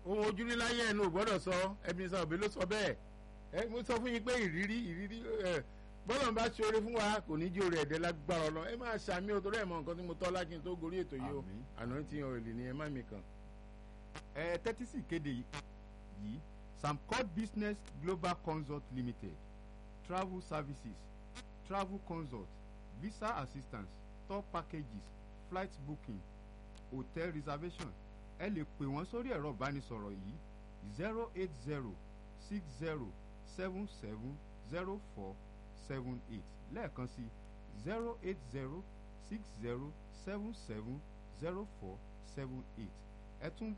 ohun ojúrí láyé ẹnu ò gbọ́dọ̀ sọ ẹbí sọ òbí ló sọ bẹ́ẹ̀ ẹ mo sọ fún yín pé ìrírí ìrírí ẹ bọ́lá ń bá ṣe oore fún wa kò ní jí oore ẹ̀dẹ́ lágbára ọlọ ẹ máa ṣàmì o torí ẹ̀ mọ nǹkan tí mo tọ́ lákì tó gorí ètò yìí o Àmín. àná tí yan òrìlì ni ẹ má mi kàn. ẹ tẹ́tí sí ìkéde yìí samcod business global consult limited travel services travel consult visa assistance tour packages flight booking hotel reservation ẹ lè pè wọ́n sórí ẹ̀rọ ìbánisọ̀rọ̀ yìí zero eight zero six zero seven seven zero four seven eight lẹ́ẹ̀kan sí zero eight zero six zero seven seven zero four seven eight ẹ tún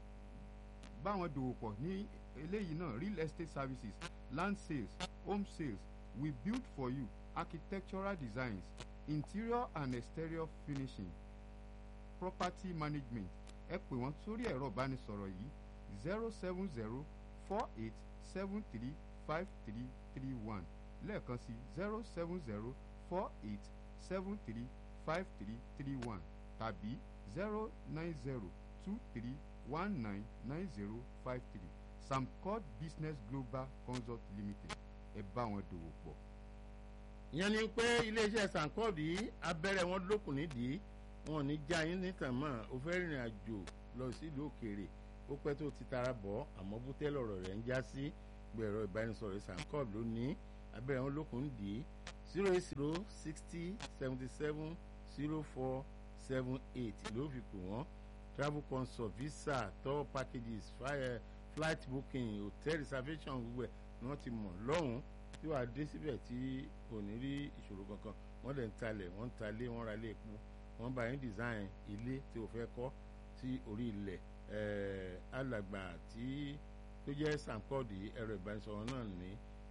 bá wọn dòwò pọ̀ ní eléyìí náà real estate services land sales home sales we build for you architectural designs interior and exterior finishing property management ẹ pè wọ́n sórí ẹ̀rọ ìbánisọ̀rọ̀ yìí zero seven zero four eight seven three five three three one lẹ́ẹ̀kan sí zero seven zero four eight seven three five three three one tàbí zero nine zero two three one nine nine zero five three samcod business global consult limited ẹ bá wọn dòwò pọ̀. ìyẹn ni pé iléeṣẹ́ sankod yìí abẹ́rẹ́ wọn lókun nídìí wọn ò ní já yín nítàn mọ́ o fẹ́ rìnrìn àjò lọ sílùú òkèèrè ó pẹ́ tó ti tara bọ̀ àmọ́ bútẹ́ lọ̀rọ̀ rẹ̀ ń já sí gbẹ̀rọ ìbánisọ̀rọ̀ sankod ló ní abẹ́rẹ́ wọn lókun nídìí zero eight zero sixty seventy seven zero four seven eight ló fi pè wọ́n travel consult visa tour packages fire, flight booking hotel reservation gbogbo ẹ̀ ni wọ́n ti mọ̀ lọ́hùn-ún tí wàá dé síbẹ̀ tí ò ní rí ìṣòro kankan wọ́n dẹ̀ ń talẹ̀ wọ́n ń talé wọ́n ra ilé epo wọ́n bá yín design ilé tí o fẹ́ kọ́ sí orí ilẹ̀ ẹ̀ẹ́ alàgbà tí tó jẹ́ sankọ́ọ̀dì ẹ̀rọ ìbánisọ̀rọ̀ náà ní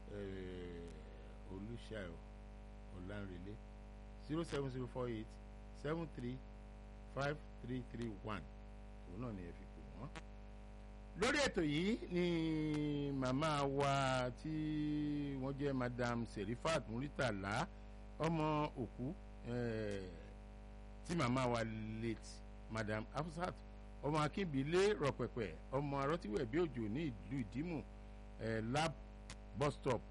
olùṣàyọ̀ ọ̀lànrẹ̀lẹ̀ zero seven zero four eight seven three five three three one òun náà ni ẹ fi pè wọ́n. lórí ètò yìí ni màmá wa tí wọ́n jẹ́ madam serifat muritala ọmọ òkú eh, tí màmá wa late madam afsat ọmọ akínbílé rọpẹpẹ ọmọ arọtíwẹ̀ bí òjò ní ìlú ìdímù eh, lab bus stop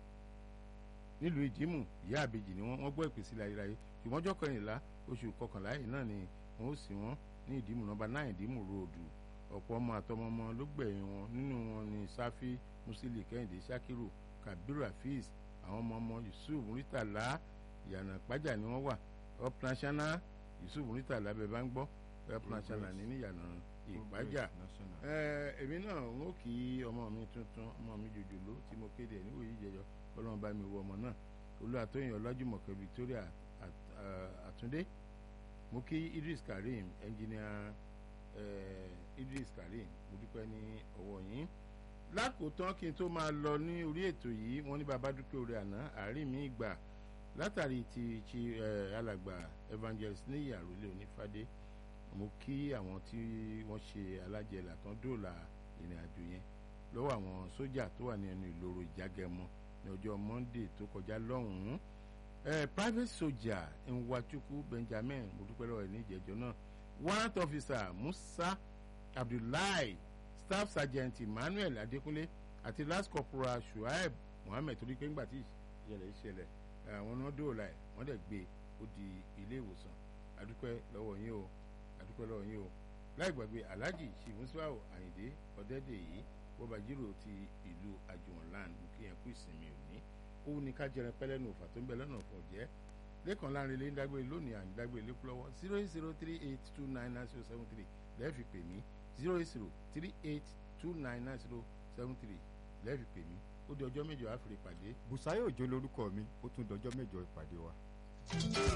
nílùú ìdímù ìyá àbèjì ni wọ́n wọ́n gbọ́ ìpèsè ayérayé ṣùgbọ́n ọjọ́ kẹrìnlá oṣù kọkànlá yìí náà ni wọ́n ó sì wọ́n ní ìdímù nọ́mbà náà ìdímù ròdù ọ̀pọ̀ ọmọ àtọmọmọ ló gbẹ̀yìn wọn nínú wọn ni sáfì musili kẹ́hìndé sakiru kabiru hafiz àwọn ọmọ ọmọ yusuf muritala ìyànà pàjà ni wọ́n wà upnational yusuf muritala bẹ́ẹ̀ bá ń gbọ́ upnational ní ìyànà ìpàjà national. ẹ èmi náà ń ó kí ọmọ mi tuntun ọmọ mi jòjòló tí mo kéde ẹ̀ níwòye ìjẹjọ kọlọ́run bá mi wọ ọmọ náà olùwàtòyìn ọlájúmọ̀kẹ́ victoria At- eh, àtúndé mo kí idris karim ẹnjìnìà eh, idris karim mo dúpẹ́ ní ọwọ́ yín lákòótán kí n tó máa lọ ní orí ètò yìí wọ́n ní bàbá dúpẹ́ orí àná àárín mi gbà látàrí ti ti eh, alàgbà evangelist ní àròlé onífádé mo kí àwọn tí wọ́n ṣe alájẹlà tán dóòlà ìrìn àjò yẹn lọ́wọ́ àwọn sójà tó wà ní ẹnu ìloro ìjágẹmọ ní ọjọ́ monday tó kọjá lọ́hùn-ún eh, private soldier nwachukwu benjamin mo dúpẹ́ lọ́wọ́ ẹ̀ ní ìjẹ́jọ́ náà warrant officer musa abdullahi staff sergeant emmanuel adekunle àti last corporal shuaib muhammed torí pé ńgbà tí ìṣẹ̀lẹ̀ ìṣẹ̀lẹ̀ àwọn náà dóòlà ẹ̀ wọ́n dẹ̀ gbé ó di ilé ìwòsàn adúpẹ́ lọ́wọ́ yín o adúpẹ́ lọ́wọ́ yín o láì gbàgbé alhaji shimuswao ayinde ọ̀dẹ́dẹ̀ yìí bọ́bajírò ti ìlú àjùwọ̀nland mú kí yẹn kú ìsinmi òní òun ni ká jẹrẹ pẹ́lẹ́nu òfà tó ń bẹ lọ́nà fún ọ̀jẹ́ lẹ́kàn láàrin ilé ń dágbére lónìí à ń dágbére lé lọ́wọ́ zero eight zero three eight two nine nine zero seven three lẹ́ẹ̀fì pè mí zero eight zero three eight two nine nine zero seven three lẹ́ẹ̀fì pè mí ó di ọjọ́ mẹ́jọ àfìrí pàdé Bùsáyọ̀ Òjó lorúkọ mi ó tún dọjọ́ mẹ́jọ ìpàdé wa.